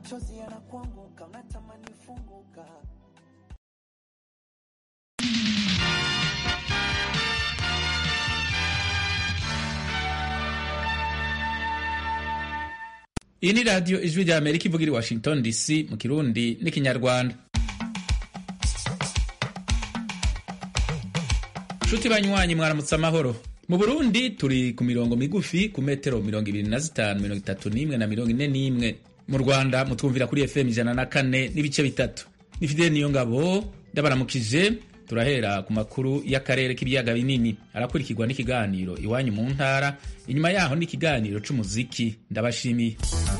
machozi yanakuanguka, unatamani funguka. iyi ni radiyo ijwi rya amerika ivuga iri washington dc mu kirundi n'ikinyarwanda nshuti banywanyi mwaramutse amahoro mu burundi turi ku mirongo migufi ku metero mirongo ibiri na zitanu mirongo itatu n'imwe na mirongo ine n'imwe mu rwanda mutwumvira kuri fm ijana na kane n'ibice bitatu ni fideli niyo ngabo ndabaramukije turahera ku makuru y'akarere k'ibiyaga binini arakurikirwa n'ikiganiro iwanyu mu ntara inyuma yaho n'ikiganiro c'umuziki ndabashimiye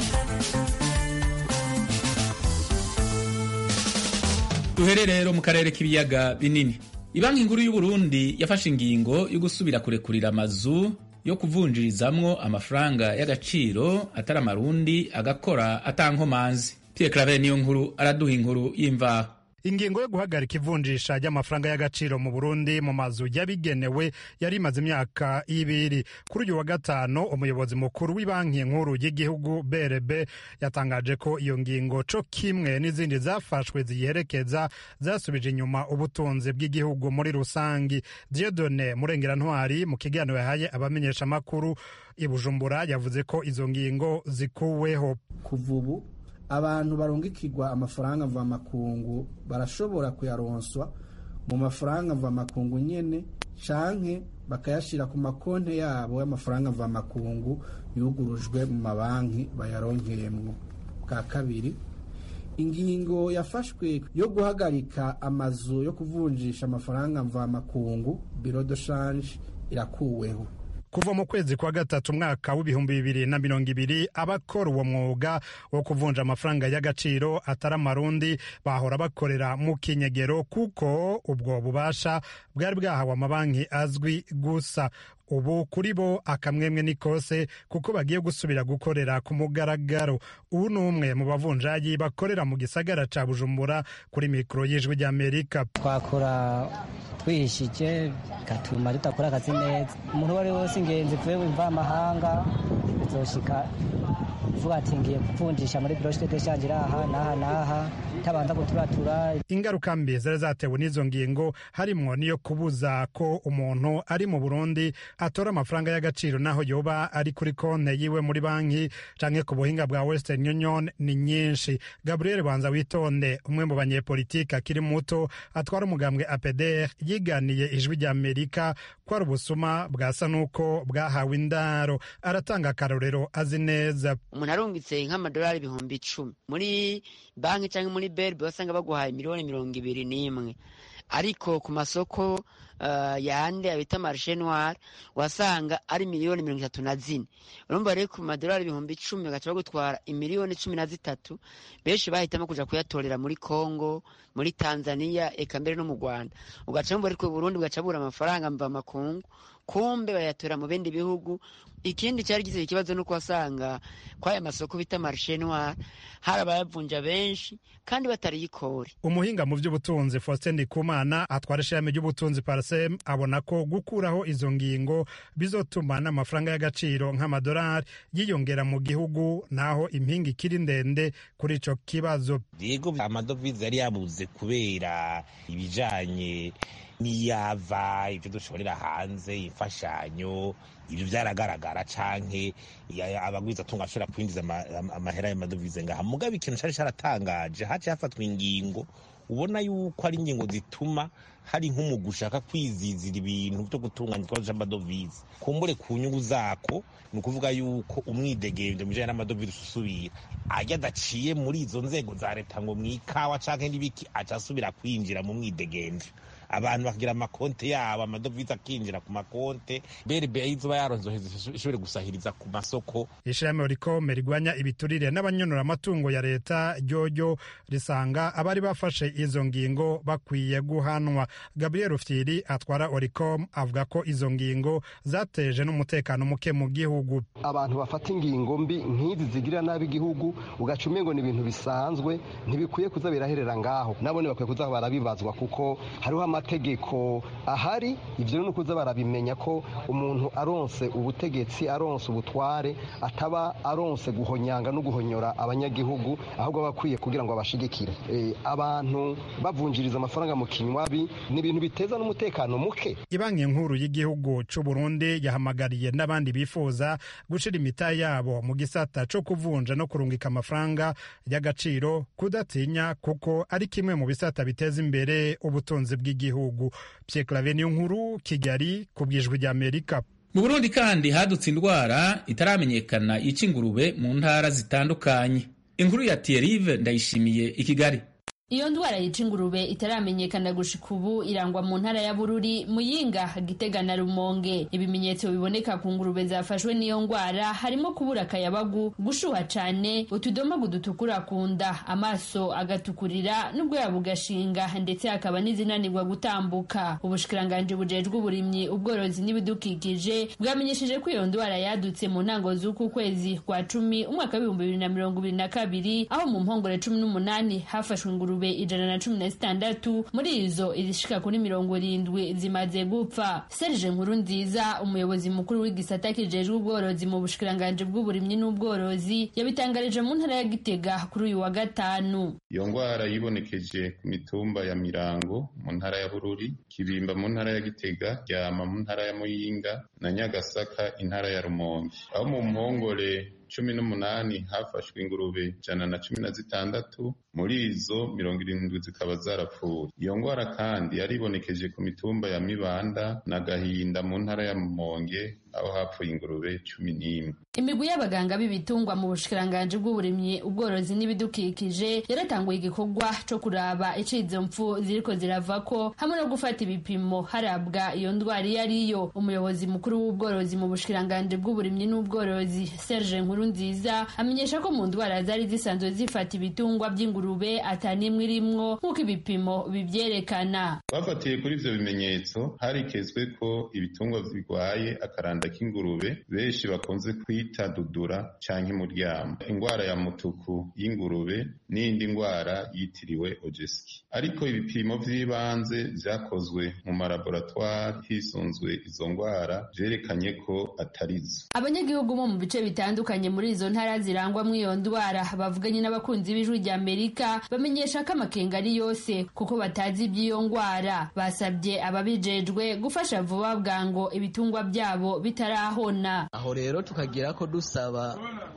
duhere rero mu karere k'ibiyaga binini ibanki nkuru y'uburundi yafashe ingingo yo gusubira kurekurira amazu yo kuvunjirizamwo amafaranga y'agaciro atari amarundi agakora atankomanzi pierre claver niyo nkuru araduha inkuru y'imvaho ingingo yo guhagarika ivunjisha ry'amafaranga y'agaciro mu burundi mu mazu yabigenewe yari imaze imyaka ibiri kuri uyu wa gatanu umuyobozi mukuru w'ibanki nkuru y'igihugu brb yatangaje ko iyo ngingo co kimwe n'izindi zafashwe ziyiherekeza zasubije inyuma ubutunzi bw'igihugu muri rusangi diodone murengerantwari mu kiganiro yahaye abamenyeshamakuru i bujumbura yavuze ko izo ngingo zikuweho kuva ubu abantu barungikirwa amafaranga mvamakungu barashobora kuyaronswa mu mafaranga mvamakungu nyene canke bakayashira ku makonti yabo y'amafaranga mvamakungu yugurujwe mu mabanki bayaronkeyemwo bwa kabiri ingingo yafashwe yo guhagarika amazu yo kuvunjisha amafaranga mvamakungu biro de change irakuweho kuva mu kwezi kwa gatatu umwaka w'ibihumbi bibiri na mirongo ibiri abakora uwo mwuga wo kuvunja amafaranga y'agaciro atari amarundi bahora bakorera mu kinyegero kuko ubwo bubasha bwari bwahawe amabanki azwi gusa ubu kuri bo akamwemwe ni kose kuko bagiye gusubira gukorera ku mugaragaro ubu ni umwe mu bavunjayi bakorera mu gisagara ca bujumbura kuri mikoro y'ijwi ry'amerika twakora twihishije gatuma tudakora akazi neza umuntu uwo ari we wese ingenzi vuye wumva amahanga bizoshika vuga ati ngiye kuvunjisha muri biro de shanje aha n'aha n'aha tabanza guturatura ingaruka mbi zari zatewe n'izo ngingo harimwo niyo kubuza ko umuntu ari mu burundi atora amafaranga y'agaciro naho yoba ari kuri konte yiwe muri banki canke ku buhinga bwa western union ni nyinshi gabriel banza witonde umwe mu banyepolitiki akiri muto atwara umugambwe apdr yiganiye ijwi rya amerika ko ari ubusuma bwasa n'uko bwahawe indaro aratanga akarorero azi neza umuntu arungitse nk'amadolari ibihumbi icumi muri banki cyangwa muri berbe basanga baguhaye miliyoni mirongo ibiri n'imwe ariko ku masoko uh, yande abita marishe noire wasanga ari miliyoni mirongo itatu na zine urumva rero ku madolari ibihumbi icumi bagaca bagutwara imiliyoni cumi na zitatu benshi bahitamo kuja kuyatorera muri congo muri tanzania eka mbere no mu rwanda ugaca bumva ariko burundi bugaca bura amafaranga mva makungu kumbe bayatora mu bindi bihugu ikindi cyari gize ikibazo nuko wasanga kwaya masoko bita marishe noire hari abayavunja benshi kandi batariyikore umuhinga mu by'ubutunzi faustin ndikumana atwara ishami ry'ubutunzi parasem abona ko gukuraho izo ngingo bizotuma n'amafaranga y'agaciro nk'amadolari yiyongera mu gihugu naho impinga ikiri ndende kuri ico kibazo yego amadovize yari yabuze kubera ibijanye n'iyava ibyo dushorera hanze imfashanyo ibyo byaragaragara canke abagwiza tunga ashobora kwinjiza amahera y'amadovize ngaha mugabo ikintu cari caratangaje haciye hafatwa ingingo ubona yuko ari ingingo zituma hari nk'umugwi ushaka kwizizira ibintu byo gutunganya ikibazo c'amadovize kumbure ku nyungu zako ni ukuvuga yuko umwidegemvyo mu bijanye n'amadovize usubira ajya adaciye muri izo nzego za leta ngo mw'ikawa canke n'ibiki aca asubira kwinjira mu mwidegemvyo abantu bakagira amakonte yabo amadovize akinjira ku makonte berbe izoba yaronzoheza ishobore gusahiriza ku masoko ishirahamwe rikome rigwanya ibiturire n'abanyonora amatungo ya leta ryoryo risanga abari bafashe izo ngingo bakwiye guhanwa gabriel rufyiri atwara oricom avuga ko izo ngingo zateje n'umutekano muke mu gihugu abantu bafata ingingo mbi nk'izi zigirira nabi igihugu ugaca umengo ni ibintu bisanzwe ntibikwiye kuza biraherera ngaho nabone bakwiye kuza barabibazwa kuko hariho n'amategeko ahari ivyo ni ukuza barabimenya ko umuntu aronse ubutegetsi aronse ubutware ataba aronse guhonyanga no guhonyora abanyagihugu ahubwo aba akwiye kugira ngo abashigikire e, abantu bavunjiriza amafaranga mu kinywabi ni ibintu biteza n'umutekano muke ibanki nkuru y'igihugu c'u Burundi yahamagariye n'abandi bifuza gushira imita yabo mu gisata co kuvunja no kurungika amafaranga y'agaciro kudatinya kuko ari kimwe mu bisata biteza imbere ubutunzi bw'igihugu Pierre Claver nkuru Kigali ku bwijwi rya Amerika mu burundi kandi hadutse indwara itaramenyekana yica ingurube mu ntara zitandukanye inkuru ya Thierry ndayishimiye i Kigali iyo ndwara yica ingurube itaramenyekana gushika ubu irangwa mu ntara ya bururi muyinga gitega na rumonge ibimenyetso biboneka ku ngurube zafashwe n'iyo ndwara harimo kubura akayabagu gushuha cane utudomagu dutukura ku nda amaso agatukurira n'ubwoya bugashinga ndetse hakaba n'izinanirwa gutambuka ubushikiranganji bujejwe uburimyi ubworozi n'ibidukikije bwamenyesheje ko iyo ndwara yadutse mu ntango z'uku kwezi kwa cumi umwaka w'ibihumbi bibiri na mirongo ibiri na kabiri aho mu mpongore cumi n'umunani hafashwe ingurube ingurube ijana na cumi na zitandatu muri izo izishika kuri mirongo irindwi zimaze gupfa serge nkuru nziza umuyobozi mukuru w'igisata kijejwe ubworozi mu bushikiranganji bw'uburimyi n'ubworozi yabitangarije mu ntara ya gitega kuri uyu wa gatanu iyo ndwara yibonekeje ku mitumba ya mirango mu ntara ya bururi kibimba mu ntara ya gitega ryama mu ntara ya muyinga na nyagasaka intara ya rumonge aho mu mpongore cumi n'umunani hafashwe ingurube ijana na cumi na zitandatu muri izo mirongo irindwi zikaba zarapfuye iyo ndwara kandi yaribonekeje ku mitumba ya mibanda na gahinda mu ntara ya mumonge aho hapfuye ingurube cumi n'imwe imigwi y'abaganga b'ibitungwa mu bushikiranganji bw'uburimyi ubworozi n'ibidukikije yaratanguye igikorwa co kuraba ico izo mpfu ziriko ziravako hamwe no gufata ibipimo harabwa iyo ndwara iyo ariyo umuyobozi mukuru w'ubworozi mu bushikiranganji bw'uburimyi n'ubworozi serge nkuru nziza amenyesha ko mu ndwara zari zisanzwe zifata ibitungwa by'ingurube atanimwe irimwo nk'uko ibipimo bivyerekana bafatiye kuri ivyo bimenyetso harikezwe ko ibitungwa birwaye akaranda k'ingurube benshi bakunze kwita dudura canke muryamo ingwara ya mutuku y'ingurube n'indi ngwara yitiriwe ojeski ariko ibipimo vy'ibanze vyakozwe mu malaboratwari hisunzwe izo ngwara vyerekanye ko atarizo abanyagihugu bo mu bice bitandukanye muri izo ntara zirangwamwo iyo ndwara bavuganye n'abakunzi b'ijwi rya amerika bamenyesha ko amakenga ari yose kuko batazi iby'iyo ndwara basabye ababijejwe gufasha vuba bwango ibitungwa byabo bitarahona aho rero tukagira ko dusaba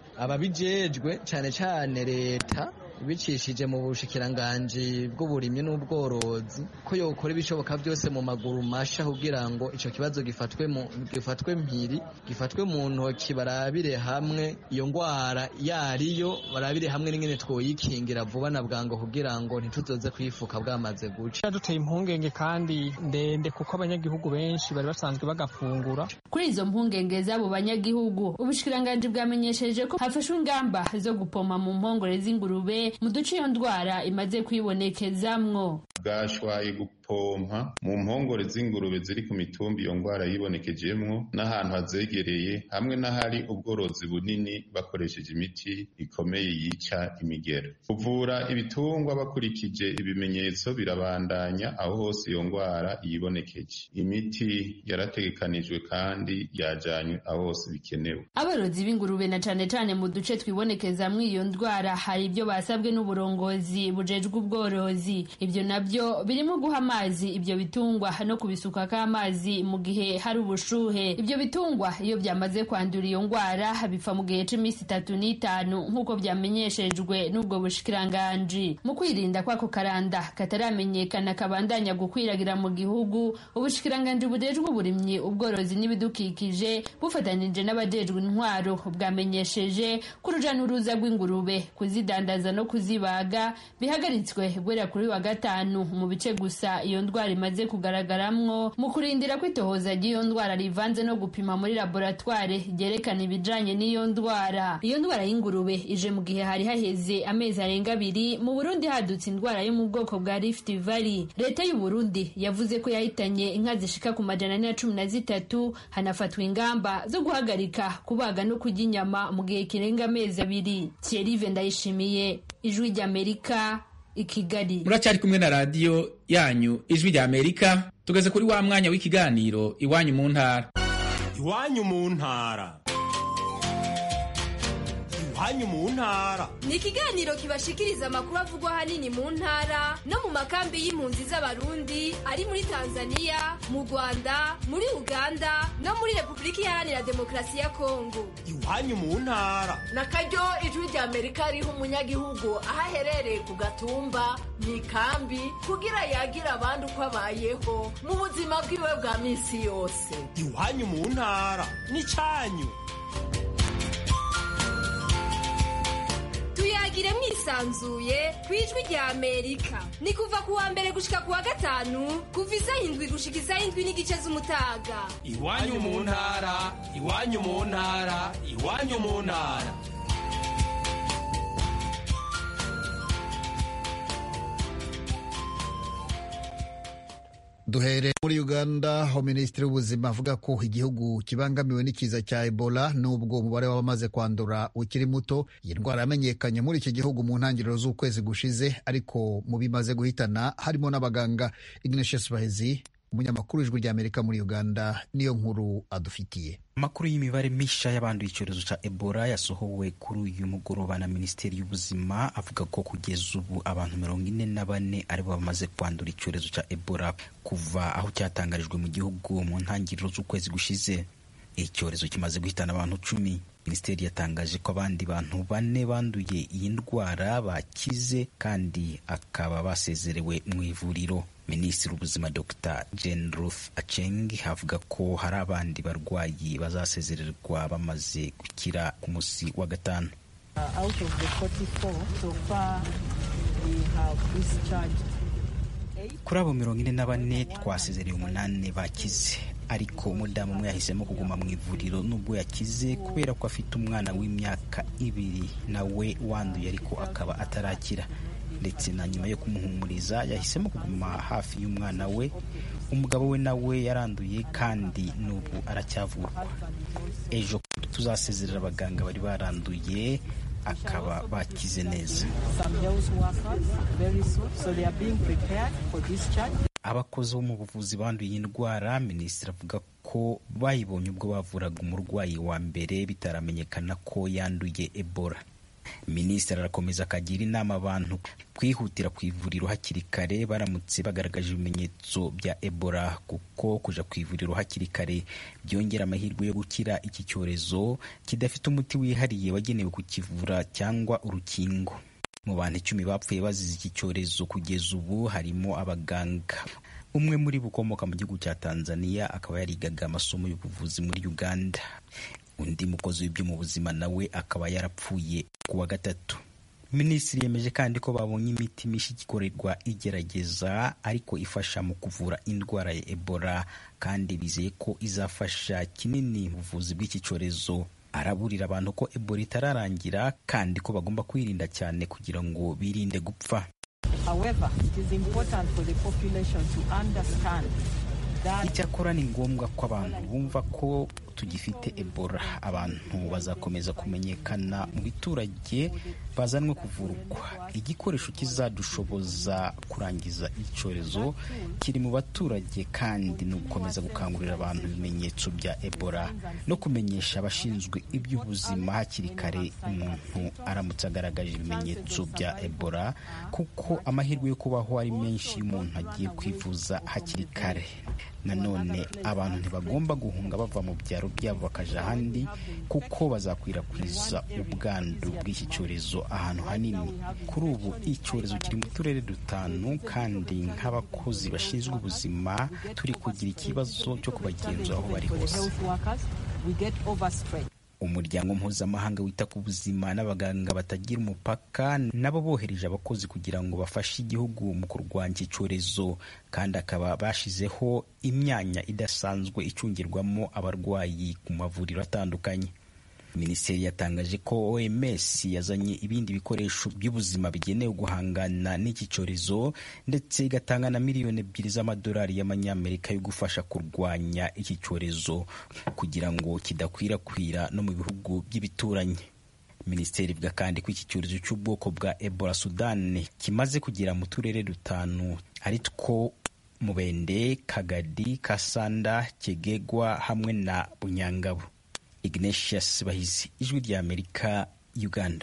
ababijejwe cyane cyane leta bicishije mu bushikiranganji bw'uburimyi n'ubworozi ko yokora ibishoboka byose mu maguru masha kugira ngo icyo kibazo gifatwe mu gifatwe mpiri gifatwe mu ntoki barabire hamwe iyo ndwara yariyo barabire hamwe n'ingene twoyikingira vuba na bwango kugira ngo ntituzoze kwifuka bwamaze guca duteye impungenge kandi ndende kuko abanyagihugu benshi bari basanzwe bagafungura kuri izo mpungenge z'abo banyagihugu ubushikiranganji bwamenyesheje ko hafashwe ingamba zo gupoma mu mpongore z'ingurube mu duce iyo ndwara imaze kwibonekezamwo bwashwaye gupompa mu mpongore z'ingurube ziri ku mitumba iyo ndwara yibonekejemwo n'ahantu hazegereye hamwe n'ahari ubworozi bunini bakoresheje imiti ikomeye yica imigera kuvura ibitungwa bakurikije ibimenyetso birabandanya aho hose iyo ndwara yibonekeje imiti yarategekanijwe kandi yajanywe aho hose bikenewe aborozi b'ingurube na cane cane mu duce twibonekezamwo iyo ndwara hari ibyo basabwe n'uburongozi bujejwe ubworozi ibyo nabyo birimo guha amazi ibyo bitungwa no kubisukako amazi mu gihe hari ubushuhe ibyo bitungwa iyo byamaze kwandura iyo ndwara bipfa mu gihe c'iminsi itatu n'itanu nk'uko byamenyeshejwe n'ubwo bushikiranganji mu kwirinda kwako karanda kataramenyekana kabandanya gukwiragira mu gihugu ubushikiranganji bujejwe uburimyi ubworozi n'ibidukikije bufatanije n'abajejwe intwaro bwamenyesheje ko uruja n'uruza rw'ingurube kuzidandaza no kuzibaga bihagaritswe guhera kuri wa gatanu mu bice gusa iyo ndwara imaze kugaragaramwo mu kurindira ko itohoza ry'iyo ndwara rivanze no gupima muri laboratware ryerekana ibijanye n'iyo ndwara iyo ndwara y'ingurube ije mu gihe hari haheze amezi arenga abiri mu burundi hadutse indwara yo mu bwoko bwa rift valley leta y'u burundi yavuze ko yahitanye inka zishika ku majana ane na cumi na zitatu hanafatwa ingamba zo guhagarika kubaga no kurya inyama mu gihe kirenga amezi abiri thierry ndayishimiye ijwi ry'amerika i kigali muracyari kumwe na radiyo yanyu ijwi rya amerika tugeze kuri wa mwanya w'ikiganiro iwanyu mu ntara iwanyu mu ntara iwanyu mu ntara ni ikiganiro kibashikiriza amakuru avugwa ahanini mu ntara no mu makambi y'impunzi z'abarundi ari muri tanzania mu rwanda muri uganda no muri repubulika iharanira demokarasi ya kongo iwanyu mu ntara na karyo ijwi rya amerika riha umunyagihugu aho aherereye ku gatumba mu ikambi kugira yagira abandi uko abayeho mu buzima bwiwe bwa minsi yose iwanyu mu ntara n'icyanyu tuyagire mwisanzuye ku ijwi rya amerika ni kuva ku wa mbere gushika ku wa gatanu kuva isaha indwi gushika isaha indwi n'igice z'umutaga iwanyu mu ntara iwanyu mu ntara iwanyu mu ntara duhere muri uganda aho minisitiri w'ubuzima avuga ko igihugu kibangamiwe n'ikiza cya ebola nubwo umubare w'abamaze kwandura ukiri muto iyi ndwara yamenyekanye muri iki gihugu mu ntangiriro z'ukwezi gushize ariko mu bimaze guhitana harimo n'abaganga ignatius bahezi umunyamakuru w'ijwi ry'amerika muri uganda niyo nkuru adufitiye amakuru y'imibare misha y'abanduye icyorezo cya ebola yasohowe kuri uyu mugoroba na minisiteri y'ubuzima avuga ko kugeza ubu abantu mirongo ine na bane aribo bamaze kwandura icyorezo cya ebola kuva aho cyatangarijwe mu gihugu mu ntangiriro z'ukwezi gushize icyorezo kimaze guhitana abantu cumi minisiteri yatangaje ko abandi bantu bane banduye iyi ndwara bakize kandi akaba basezerewe mu ivuriro minisitiri w'ubuzima dr jane ruth aceng avuga ko hari abandi barwayi bazasezererwa bamaze gukira ku munsi wa gatanu kuri abo mirongo ine na bane twasezereye umunani bakize ariko umudamu umwe yahisemo kuguma mu ivuriro nubwo yakize kubera ko afite umwana w'imyaka ibiri nawe wanduye ariko akaba atarakira ndetse na nyuma yo kumuhumuriza yahisemo kuguma hafi y'umwana we umugabo we nawe yaranduye kandi n'ubu aracyavurwa ejo tuzasezerera abaganga bari baranduye akaba bakize neza abakozi bo mu buvuzi banduye iyi ndwara minisitiri avuga ko bayibonye ubwo bavuraga umurwayi wa mbere bitaramenyekana ko yanduye ebola minisitiri arakomeza akagira inama abantu kwihutira ku ivuriro hakiri kare baramutse bagaragaje ibimenyetso bya ebola kuko kuja ku ivuriro hakiri kare byongera amahirwe yo gukira iki cyorezo kidafite umuti wihariye wagenewe kukivura cyangwa urukingo mu bantu icumi bapfuye bazize iki cyorezo kugeza ubu harimo abaganga umwe muri bo ukomoka mu gihugu cya tanzania akaba yarigaga amasomo y'ubuvuzi muri uganda undi mukozi w'ibyo mu buzima nawe akaba yarapfuye ku wa gatatu minisitiri yemeje kandi ko babonye imiti mishya igikorerwa igerageza ariko ifasha mu kuvura indwara ya ebola kandi bizeye ko izafasha kinini mu buvuzi bw'iki cyorezo araburira abantu ko ebola itararangira kandi ko bagomba kwirinda cyane kugira ngo birinde gupfa However, it is important for the population to understand icyakora ni ngombwa ko abantu bumva ko tugifite ebola abantu bazakomeza kumenyekana mu biturage bazanwe kuvurwa igikoresho kizadushoboza kurangiza icyorezo kiri mu baturage kandi ni ugukomeza gukangurira abantu ibimenyetso bya ebola no kumenyesha abashinzwe iby'ubuzima hakiri kare umuntu aramutse agaragaje ibimenyetso bya ebola kuko amahirwe yo kubaho ari menshi iyo umuntu agiye kwivuza hakiri kare nanone abantu ntibagomba guhunga bava mu byaro byabo bakaja ahandi kuko bazakwirakwiza ubwandu bw'iki cyorezo ahantu hanini kuri ubu icyorezo kiri mu turere dutanu kandi nk'abakozi bashinzwe ubuzima turi kugira ikibazo cyo kubagenzura aho bari hose umuryango mpuzamahanga wita ku buzima n'abaganga batagira umupaka nabo bohereje abakozi kugira ngo bafashe igihugu mu kurwanya iki cyorezo kandi akaba bashizeho imyanya idasanzwe icungirwamo abarwayi ku mavuriro atandukanye minisiteri yatangaje ko oms yazanye ibindi bikoresho by'ubuzima bigenewe guhangana n'iki cyorezo ndetse igatanga na miliyoni ebyiri z'amadolari y'amanyamerika yo gufasha kurwanya iki cyorezo kugira ngo kidakwirakwira no mu bihugu by'ibituranyi minisiteri ivuga kandi ko iki cyorezo cy'ubwoko bwa ebola sudani kimaze kugera mu turere dutanu ari two mubende kagadi kasanda kegegwa hamwe na bunyangabo ignatius bahizi ijwi rya amerika uganda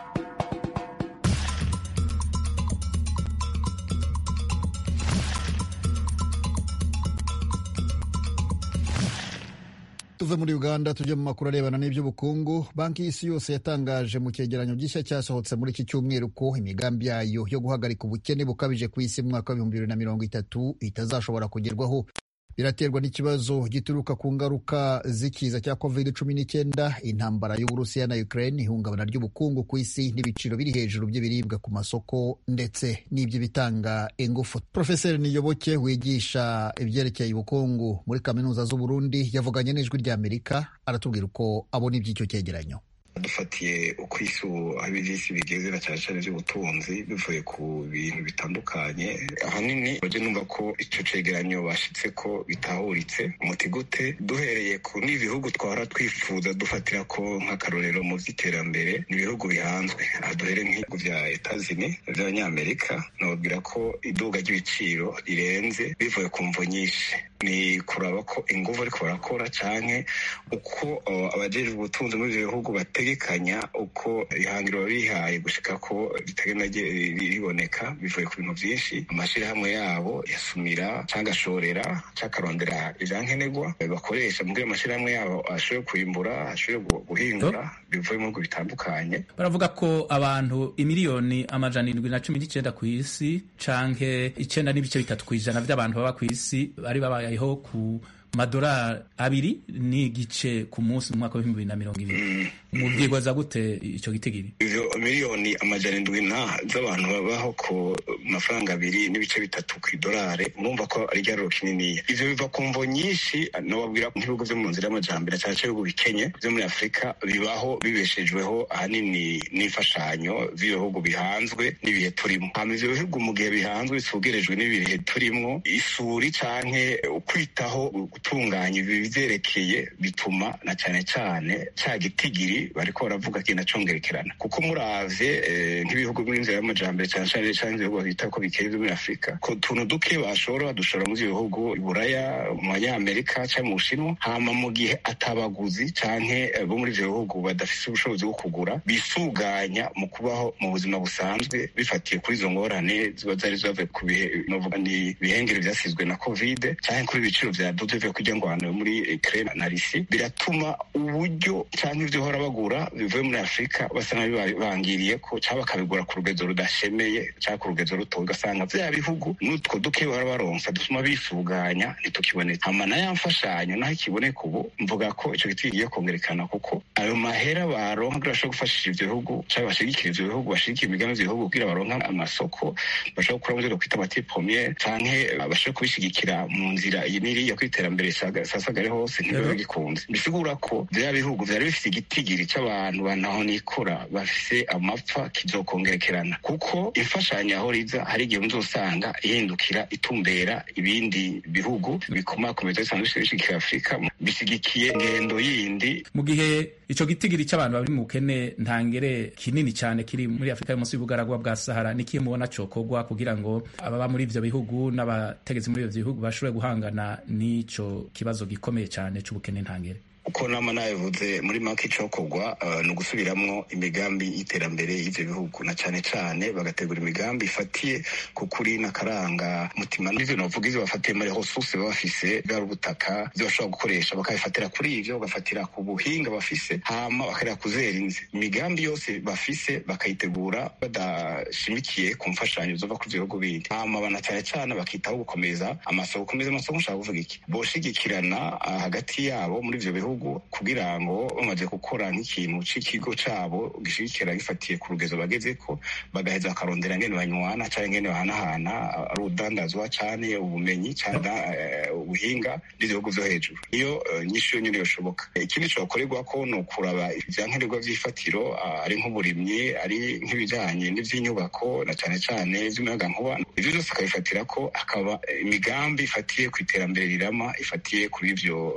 tuve muri uganda tujye mu makuru arebana n'iby'ubukungu banki y'isi yose yatangaje mu cyegeranyo gishya cyasohotse muri iki cyumweru ko imigambi yayo yo guhagarika ubukene bukabije ku isi mu mwaka w'ibihumbi bibiri na mirongo itatu itazashobora kugerwaho biraterwa n'ikibazo gituruka ku ngaruka z'ikiza cya covid cumi n'icyenda intambara y'uburusiya na ukraine ihungabana ry'ubukungu ku isi n'ibiciro biri hejuru by'ibiribwa ku masoko ndetse n'iby'ibitanga ingufu profeseri niyoboke wigisha ibyerekeye ubukungu muri kaminuza z'uburundi yavuganye n'ijwi ry'amerika aratubwira uko abona iby'icyo cyegeranyo dufatiye uko isi ubu aho iby'isi bigeze na cyane cyane iby'ubutunzi bivuye ku bintu bitandukanye ahanini bajya numva ko icyo cegeranyo bashyitse ko bitahuritse umuti gute duhereye ku n'ibihugu twahora twifuza dufatira ko nk'akarorero mu by'iterambere ni ibihugu bihanzwe aha duhere nk'ibihugu bya etazini by'abanyamerika nababwira ko iduga ry'ibiciro rirenze bivuye ku mvo nyinshi ni kuraba ko ingufu ariko barakora cyane uko abajejwe ubutunzi muri ibyo bihugu bategekanya uko ihangiro bihaye gushika ko ritagenda riboneka bivuye ku bintu byinshi amashyirahamwe yabo yasumira cyangwa ashorera cyangwa akarondera ibyankenerwa bakoresha mu amashyirahamwe yabo ashobore kwimbura ashobore guhingura bivuye mu bihugu bitandukanye baravuga ko abantu imiliyoni amajana indwi na cumi n'icyenda ku isi canke icyenda n'ibice bitatu ku ijana by'abantu baba ku isi bari babayeho ku madolari abiri n'igice ku munsi mu mwaka w'ibihumbi bibiri na mirongo ibiri mubyigoza gute icyo gitigiri izo miliyoni amajana indwi na z'abantu babaho ku mafaranga abiri n'ibice bitatu ku idolari urumva ko ari igaruro kininiya ivyo biva ku mvo nyinshi nobabwira nk'ibihugu vyo mu nzira y'amajambere cyane cyane ibihugu bikenye vyo muri afurika bibaho bibeshejweho ahanini n'imfashanyo z'ibihugu bihanzwe n'ibihe turimo hama ivyo bihugu mu gihe bihanzwe bisugerejwe n'ibihe turimwo isuri canke ukwitaho gutunganya ibi bivyerekeye bituma na cane cane ca gitigiri bariko baravuga kigenda congerekerana kuko muravye nk'ibihugu by'inzira y'amajambere cane cane canke ibihugu bita ko bikeye vyo muri afurika ko tuntu duke bashora badushora muri ivyo bihugu iburaya mu banyamerika canke mu bushinwa hama mu gihe atabaguzi canke bo muri ivyo bihugu badafise ubushobozi bwo kugura bisuganya mu kubaho mu buzima busanzwe bifatiye kuri izo ngorane ziba zari zavuye ku bihe novuga ni ibihengere vyasizwe na covid canke kuri ibiciro vya dudu bivuye kurya ngwano muri Ukraine na Russia biratuma uburyo canke ivyo hora bagura bivuye muri Afrika basa n'abibangiriye ko cyangwa bakabigura ku rugezo rudashemeye cyangwa ku rugezo ruto ugasanga vya bihugu n'utwo duke bahora baronsa dutuma bisuganya ntitukiboneka hama na ya mfashanyo naho ikiboneka ubu mvuga ko ico giti kigiye kongerekana kuko ayo mahera baronka kugira bashobora gufashisha ivyo bihugu cyangwa bashigikira ivyo bihugu bashigikira imigambi y'ivyo bihugu kugira baronka amasoko bashobora gukura mu byo kwita amati pommier canke bashobora kubishigikira mu nzira iyi n'iriya kw'iterambere sasagare hose ntibiba bigikunze bisigura ko vya bihugu vyari bifise igitigiri c'abantu banaho nikora bafise amapfa kizokongerekerana kuko imfashanyo aho riza hari igihe muzosanga ihindukira itumbera ibindi bihugu bikomakomeza bisanzwe bishigikira afurika bisigikiye ngendo yindi mu gihe ico gitigiri c'abantu bari mu bukene ntangere kinini cyane kiri muri afurika y'umunsi y'ubugaragwa bwa sahara nikiye mubona cokorwa kugira ngo ababa muri ivyo bihugu n'abategetsi muri ivyo bihugu bashobore guhangana n'ico kibazo gikomeye cyane c'ubukene ntangere uko nama nabivuze muri make icokorwa uh, ni ugusubiramwo imigambi y'iterambere y'ivyo bihugu na cane cane bagategura imigambi ifatiye ku kuri n'akaranga mutima n'ivyo novuga ivyo bafatiye muri ressources baba bafise bwari ubutaka ivyo bashobora gukoresha bakabifatira kuri ivyo bagafatira ku buhinga bafise hama bakarera kuzera inzi imigambi yose bafise bakayitegura badashimikiye ku mfashanyo zova ku bihugu bindi hama bana cane cane bakitaho gukomeza amasoko gukomeza amasoko nshaka kuvuga iki boshigikirana uh, hagati yabo muri ivyo bihugu gihugu kugira ngo bamaze gukora nk'ikintu c'ikigo cabo gishigikira gifatiye ku rugezo bagezeko bagaheza bakarondera ngene banywana canke ngene bahanahana ari udandazwa cane ubumenyi cane ubuhinga n'ibihugu vyo hejuru iyo nyinshi yo nyene yoshoboka ikindi cokorerwako ni ukuraba ivyankenerwa vy'ifatiro ari nk'uburimyi ari nk'ibijanye n'ivy'inyubako na cane cane vy'umuyagankuba ivyo vyose akabifatira ko hakaba imigambi ifatiye ku iterambere rirama ifatiye kuri ivyo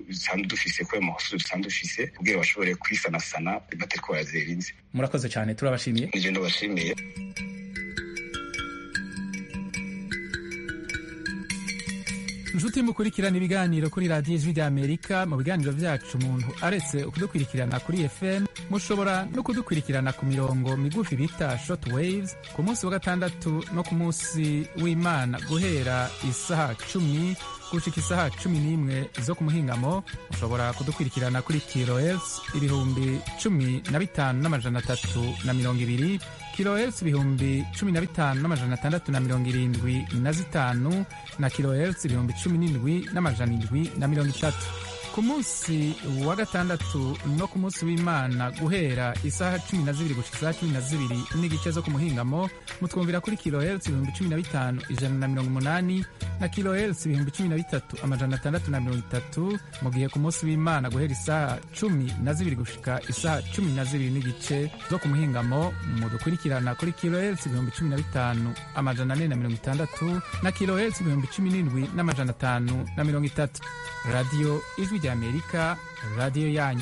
dusanzwe dufise kubera amahoso dusanzwe dufise kugira bashobore kwisanasana batariko barazerinze murakoze cyane turabashimiye nije ndabashimiye inshuti mukurikirana ibiganiro kuri radiyo ijwi ry'amerika mu biganiro byacu umuntu aretse kudukurikirana kuri fm mushobora no kudukurikirana ku mirongo migufi bita short waves ku munsi wa gatandatu no ku munsi w'imana guhera isaha cumi gushika isaha cumi n'imwe zo ku muhingamo mushobora kudukurikirana kuri kilohertz ibihumbi cumi na bitanu n'amajana atatu na mirongo ibiri kilohertz ibihumbi cumi na bitanu n'amajana atandatu na mirongo irindwi na zitanu na kilohertz ibihumbi cumi n'indwi n'amajana indwi na mirongo itatu ku munsi wa gatandatu no ku munsi w'imana guhera isaha cumi na zibiri gushika isaha cumi na zibiri n'igice zo ku muhingamo mutwumvira kuri kilohertz ibihumbi cumi na bitanu ijana na mirongo umunani na kilohertz ibihumbi cumi na bitatu amajana atandatu na mirongo itatu mu gihe ku munsi w'imana guhera isaha cumi na zibiri gushika isaha cumi na zibiri n'igice zo ku muhingamo mudukurikirana kuri kilohertz ibihumbi cumi na bitanu amajana ane na mirongo itandatu na kilohertz ibihumbi cumi n'indwi n'amajana atanu na mirongo itatu radiyo ijwi ry'amerika radiyo yanyu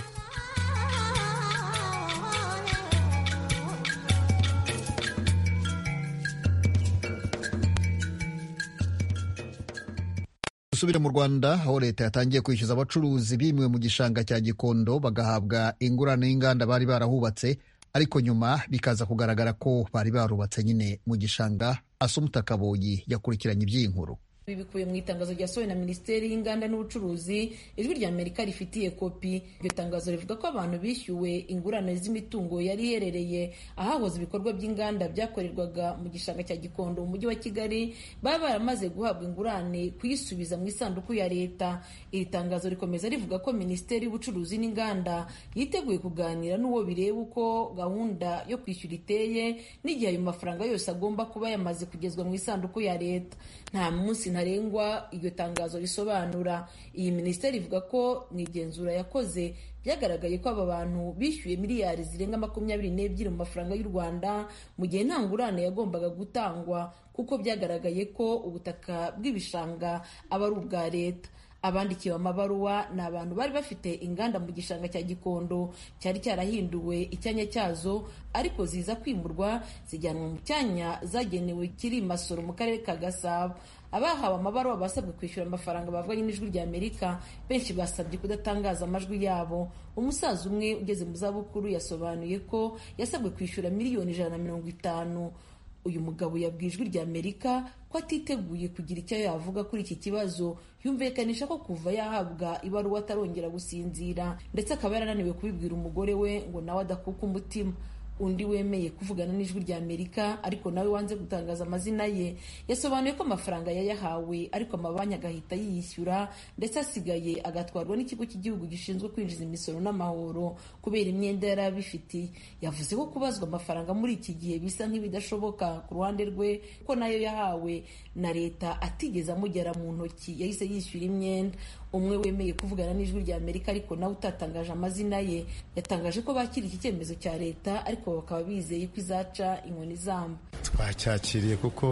dusubire mu rwanda aho leta yatangiye kwishyuza abacuruzi bimiwe mu gishanga cya gikondo bagahabwa ingurane y'inganda bari barahubatse ariko nyuma bikaza kugaragara ko bari barubatse nyine mu gishanga asumuta kaboyi yakurikiranye iby'iyi nkuru ibi bikubiye mu itangazo ryasohowe na minisiteri y'inganda n'ubucuruzi ijwi rya amerika rifitiye kopi iryo tangazo rivuga ko abantu bishyuwe ingurane z'imitungo yari iherereye ahahoze ibikorwa by'inganda byakorerwaga mu gishanga cya gikondo mu mujyi wa kigali baba baramaze guhabwa ingurane kuyisubiza mu isanduku ya leta iri tangazo rikomeza rivuga ko minisiteri y'ubucuruzi n'inganda yiteguye kuganira n'uwo bireba uko gahunda yo kwishyura iteye n'igihe ayo mafaranga yose agomba kuba yamaze kugezwa mu isanduku ya leta nta munsi ntarengwa iryo tangazo risobanura iyi minisiteri ivuga ko mu igenzura yakoze byagaragaye ko aba bantu bishyuye miliyari zirenga makumyabiri n'ebyiri mu mafaranga y'u rwanda mu gihe nta ngurane yagombaga gutangwa kuko byagaragaye ko ubutaka bw'ibishanga aba ari ubwa leta abandikiwe amabaruwa ni abantu bari bafite inganda mu gishanga cya gikondo cyari cyarahinduwe icyanya cyazo ariko ziza kwimurwa zijyanwa mu cyanya zagenewe kiri masoro mu karere ka gasabo abahawe amabaruwa basabwe kwishyura amafaranga bavuganye n'ijwi rya amerika benshi basabye kudatangaza amajwi yabo umusaza umwe ugeze mu zabukuru yasobanuye ko yasabwe kwishyura miliyoni ijana na mirongo itanu uyu mugabo yabwiye ijwi rya amerika ko atiteguye kugira icyo yavuga kuri iki kibazo yumvikanisha ko kuva yahabwa ibaruwa atarongera gusinzira ndetse akaba yarananiwe kubibwira umugore we ngo nawe adakuka umutima undi wemeye kuvugana n'ijwi rya amerika ariko nawe wanze gutangaza amazina ye yasobanuye ko amafaranga yayahawe ariko amabanki agahita yiyishyura ndetse asigaye agatwarwa n'ikigo cy'igihugu gishinzwe kwinjiza imisoro n'amahoro kubera imyenda yari abifitiye yavuze ko kubazwa amafaranga muri iki gihe bisa nk'ibidashoboka ku ruhande rwe ko nayo yahawe na leta atigeze amugera mu ntoki yahise yishyura imyenda umwe wemeye kuvugana n'ijwi rya amerika ariko nawe utatangaje amazina ye yatangaje ko bakira iki cyemezo cya leta ariko bakaba bizeye ko izaca inkoni zamba twacyakiriye kuko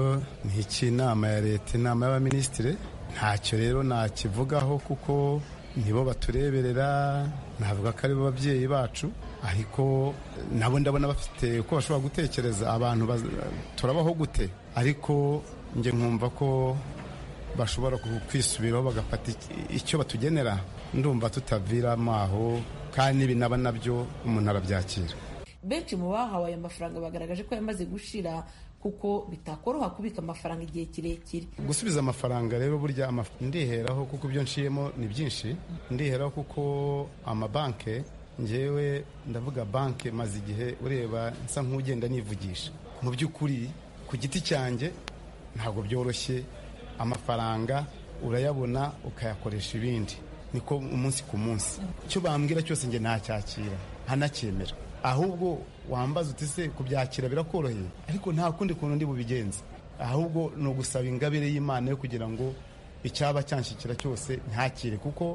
ni icy'inama ya leta inama y'abaminisitiri ntacyo rero nakivugaho kuko nibo batureberera navuga ko ari bo babyeyi bacu ariko nabo ndabona bafite uko bashobora gutekereza abantu turabaho gute ariko njye nkumva ko bashobora kwisubiraho bagafata icyo batugenera ndumva tutaviramo aho kandi n'ibinaba nabyo umuntu arabyakira benshi mu bahawe aya mafaranga bagaragaje ko yamaze gushira kuko bitakoroha kubika amafaranga igihe kirekire gusubiza amafaranga rero burya ndiheraho kuko ibyo nciyemo ni byinshi ndiheraho kuko amabanke ngewe ndavuga banke maze igihe ureba nsa nk'ugenda nivugisha mu by'ukuri ku giti cyanjye ntabwo byoroshye amafaranga urayabona ukayakoresha ibindi niko umunsi ku munsi icyo bambwira cyose njye ntacyakira ntanacyemera ahubwo wambaza uti se kubyakira birakoroheye ariko nta kundi kuntu ndi bubigenze ahubwo ni ugusaba ingabire y'imana yo kugira ngo icyaba cyanshyikira cyose ntakire kuko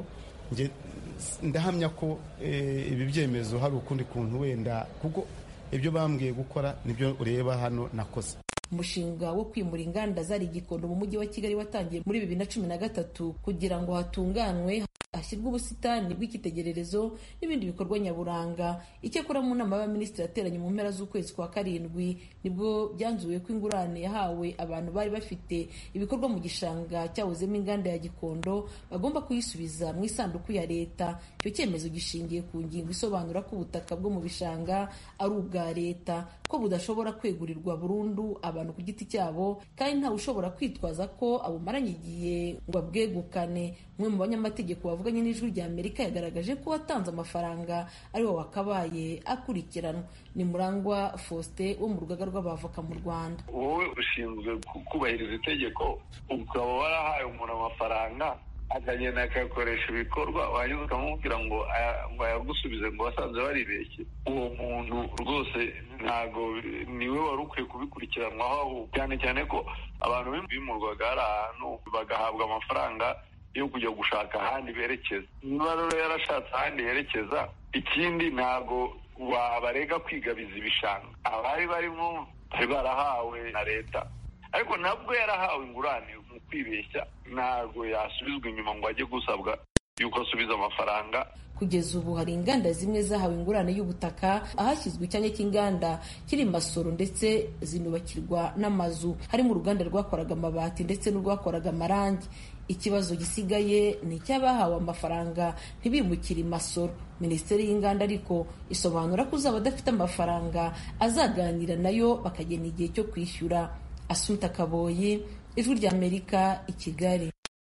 ndahamya ko ibi byemezo hari ukundi kuntu wenda kuko ibyo bambwiye gukora nibyo ureba hano nakoze umushinga wo kwimura inganda zari igikondo mu mujyi wa kigali watangiye muri bibiri na cumi na gatatu kugira ngo hatunganwe hashyirwa ubusitani bw'icyitegererezo n'ibindi bikorwa nyaburanga icyakora mu nama y'abaminisitiri yateranye mu mpera z'ukwezi kwa karindwi nibwo byanzuwe ko ingurane yahawe abantu bari bafite ibikorwa mu gishanga cyahozemo inganda ya gikondo bagomba kuyisubiza mu isanduku ya leta icyo cyemezo gishingiye ku ngingo isobanura ko ubutaka bwo mu bishanga ari ubwa leta ko budashobora kwegurirwa burundu abantu ku giti cyabo kandi ntawe ushobora kwitwaza ko abumaranye igihe ngo abwegukane umwe mu banyamategeko bavuganye n'ijwi rya amerika yagaragaje ko watanze amafaranga ariwe wakabaye akurikiranwa ni murangwa faustin wo mu rugaga rw'abavoka mu rwanda wowe ushinzwe kubahiriza itegeko ukaba warahaye umuntu amafaranga akagenda akayakoresha ibikorwa wanyuze ukamubwira ngo ngo ayagusubize ngo wasanze baribeshye uwo muntu rwose ntabwo niwe wari ukwiye kubikurikiranwaho cyane cyane ko abantu bimurwaga hari ahantu bagahabwa amafaranga yo kujya gushaka ahandi berekeza niba rero yarashatse ahandi yerekeza ikindi ntabwo wabarega kwigabiza ibishanga abari barimo bari barahawe na leta ariko nabwo yarahawe ingurane mu kwibeshya ntabwo yasubizwa inyuma ngo ajye gusabwa yuko asubiza amafaranga kugeza ubu hari inganda zimwe zahawe ingurane y'ubutaka ahashyizwe icyanya cy'inganda kiri masoro ndetse zinubakirwa n'amazu harimo uruganda rwakoraga amabati ndetse n'urwakoraga amarangi ikibazo gisigaye ni icy'abahawe amafaranga ntibimukire imasoro minisiteri y'inganda ariko isobanura ko uzaba adafite amafaranga azaganira nayo bakagena igihe cyo kwishyura asuta kaboyi ijwi ry'amerika i kigali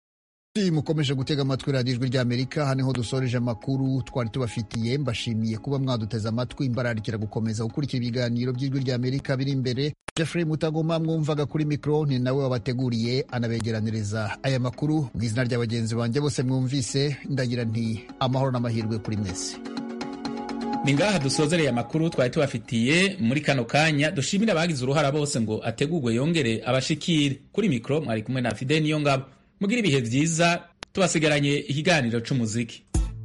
mukomeje gutega amatwi radiyo ijwi ry'amerika hano ho dusoreje amakuru twari tubafitiye mbashimiye kuba mwaduteze amatwi imbararikira gukomeza gukurikira ibiganiro by'ijwi ry'amerika biri imbere jeffrey mutagoma mwumvaga kuri mikoro ni nawe wabateguriye anabegeraniriza aya makuru mu izina rya bagenzi banjye bose mwumvise ndagira nti amahoro n'amahirwe kuri mwese ni ngaha dusozereye amakuru twari tubafitiye muri kano kanya dushimire abagize uruhara bose ngo ategurwe yongere abashikire kuri mikoro mwari kumwe na fide niyo ngabo mugira ibihe byiza tubasigaranye ikiganiro c'umuziki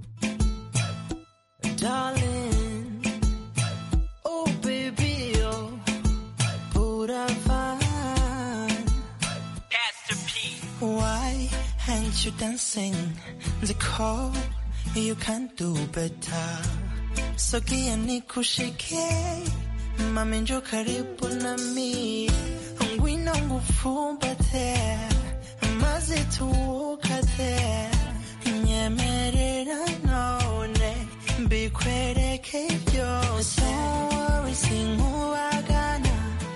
you dancing the call you can do better sogea nikushike mami njo karibu nami ngwino ngufumbate maze tuwukate nyemerera none mbikwereke byose wowe sinkubagana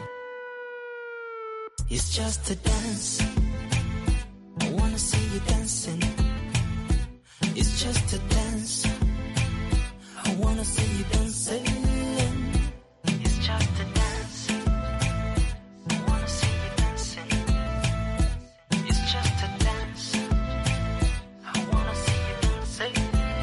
It's just a dance I wanna see you dancing It's just a dance I wanna see you dancing It's just a dance I wanna see you dancing It's just a dance I wanna see you dancing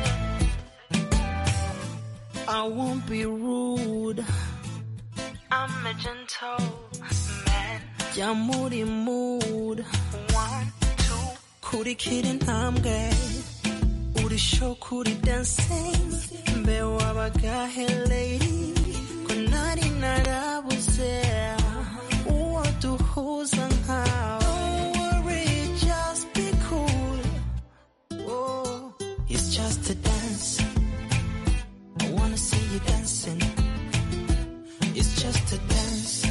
I won't be rude I'm a gentle man Yeah, moody mood One, two kurikira intambwe uri show kuri dancing mbe wabagahe lady ko nari narabuze uwo duhuza nkawe Don't worry, just be cool oh, it's just a dance I wanna see you dancing it's just a dance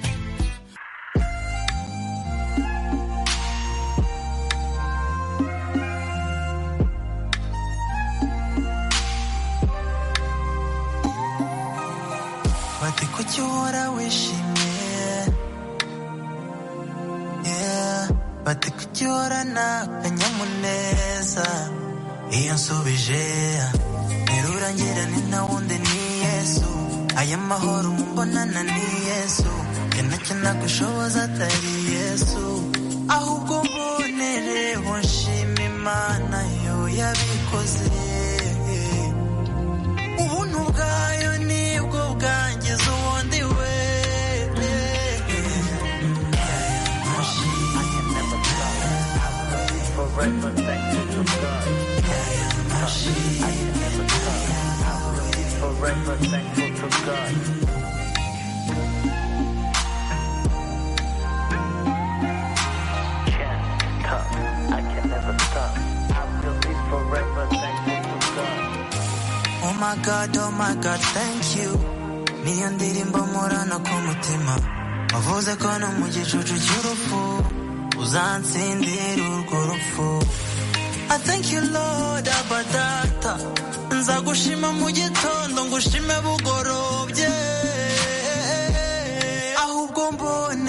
bati kuki uhora wishimye Yeah, bati kuki uhorana akanyamuneza iyo nsubije nterura ngira ni nta wundi ni yesu aya mahoro mumbonana ni yesu njye nacyo nagushoboza atari yesu ahubwo mbonereho nshima imana yo yabikoze ubuntu bwayo nibwo bwangiza ubundi we Forever thankful to God. I can never stop. Forever thankful to God. Can't stop. I can never stop. I will be forever my god oh my god thank you niyo ndirimbo murana ku mutima wavuze ko no mu gicucu cy'urupfu uzansindira urwo rupfu I thank you Lord abadata nzagushima mu gitondo ngushime bugorobye